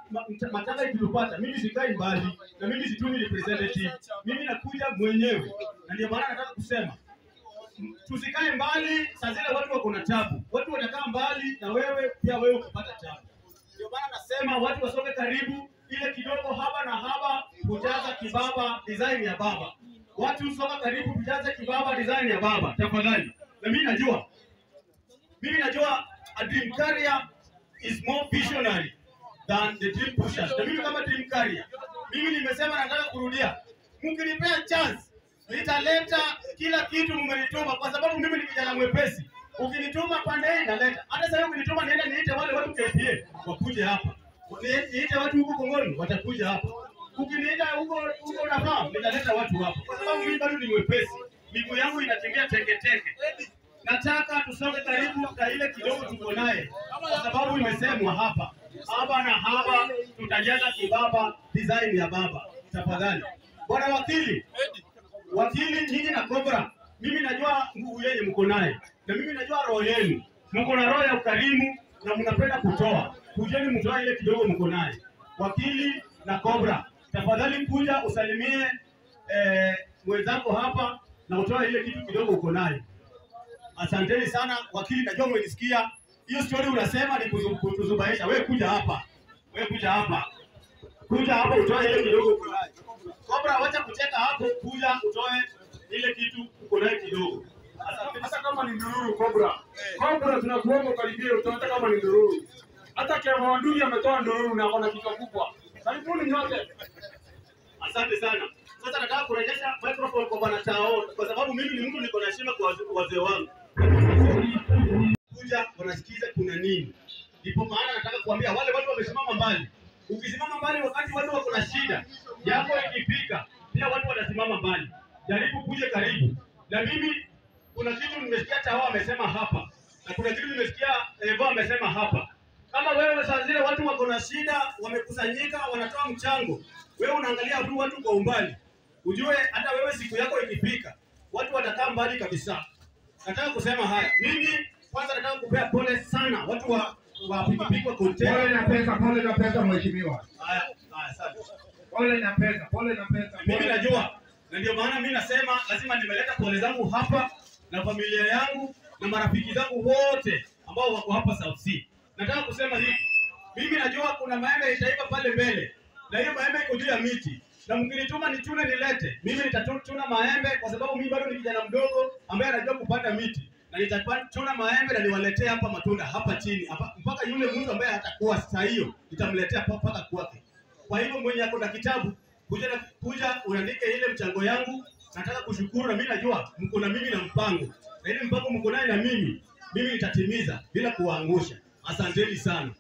ma- mta- matanga ikitupata, mimi sikai mbali na mimi situmi representative, mimi nakuja mwenyewe, na ndio maana nataka kusema m- tusikae mbali. Saa zile watu wako na tabu, watu watakaa mbali na wewe, pia wewe ukipata tabu. Ndio maana nasema watu wasoge karibu, ile kidogo haba na haba kujaza kibaba design ya baba. Watu soga karibu, tujaze kibaba design ya baba tafadhali. Na mimi najua mimi najua a dream carrier is more visionary than the dream pushers. Na mimi kama dream carrier, mimi nimesema nataka kurudia, mkinipea chance nitaleta kila kitu mmenituma, kwa sababu mimi ni kijana mwepesi. Ukinituma pande hii naleta, hata sasa ukinituma niende niite wale watu KPA wakuje hapa, Ni- niite watu huko Kongoni watakuja hapa, ukiniita huko huko unafahamu, nitaleta watu hapa, kwa sababu mimi bado ni mwepesi, miguu yangu inatembea teketeke nataka tusonge karibu na ile kidogo tuko naye, kwa sababu imesemwa hapa haba na haba, tutajaza kibaba design ya baba. Tafadhali bwana wakili, wakili nyinyi na Cobra, mimi najua nguvu yenye mko naye, na mimi najua roho yenu, mko na roho ya ukarimu na mnapenda kutoa. Kujeni mtoa ile kidogo mko naye. Wakili na Cobra, tafadhali kuja usalimie eh, mwenzako hapa na utoe ile kitu kidogo uko naye. Asanteni sana wakili, najua umenisikia. Hiyo story unasema ni kuzu- kutuzubaisha. Wewe kuja hapa, wewe kuja hapa, kuja hapa utoe ile kidogo uko nayo. Kobra, wacha kucheka hapo, kuja utoe ile kitu uko nayo kidogo. Asante. hata kama ni ndururu Cobra. Cobra tunakuomba ukaribie utoe kama ni ndururu. Hata Kevin Wanduri ametoa ndururu na akona kichwa kubwa. Karibuni nyote. Asante sana. Sasa nataka kurejesha microphone kwa bwana Tao kwa sababu mimi ni mtu niko na heshima kwa wazee- wazee wangu. Kuja wanasikiza kuna nini. Ndipo maana nataka kuambia wale watu wamesimama mbali. Ukisimama mbali wakati watu wako na shida, yako ikifika, pia watu watasimama mbali. Jaribu kuja karibu. Na mimi kuna kitu nimesikia Tao amesema hapa. Na kuna kitu nimesikia Evo amesema hapa. Kama wewe saa zile watu wako na shida, wamekusanyika, wanatoa mchango, wewe unaangalia tu watu kwa umbali, ujue hata wewe siku yako ikifika, watu watakaa mbali kabisa. Nataka kusema haya, mimi kwanza nataka kupea pole sana watu wa wa pikipiki wa Pole container. na pesa, pole na pesa mheshimiwa. Haya, haya, asante. Pole na pesa, pole na pesa. Mimi najua na ndio maana mimi nasema lazima nimeleta pole zangu hapa na familia yangu na marafiki zangu wote ambao wako hapa South Sea. Nataka kusema hivi, mimi najua kuna maembe itaiva pale mbele, na hiyo maembe iko juu ya miti, na mkinituma nichune nilete, mimi nitachuna maembe kwa sababu mimi bado ni kijana mdogo ambaye anajua kupanda miti, na nitachuna maembe na niwaletee hapa matunda hapa chini hapa, mpaka yule mtu ambaye atakuwa saa hiyo nitamletea pa- mpaka kwake. Kwa hivyo mwenye ako na kitabu kuja na kuja uandike ile mchango yangu. Nataka kushukuru na mimi najua mko na mimi na mpango, na ile mpango mko naye na mimi, mimi nitatimiza bila kuwaangusha. Asanteni sana.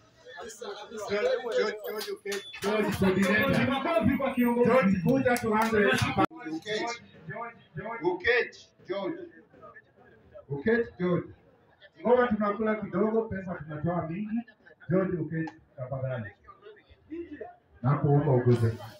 George coordinator. Makofi kwa kiongozi. George kuja tuanze. Uketi. Uketi, George. Uketi George. Ngoma tunakula kidogo, pesa tunatoa mingi. George uketi tafadhali. Nakuomba uguze.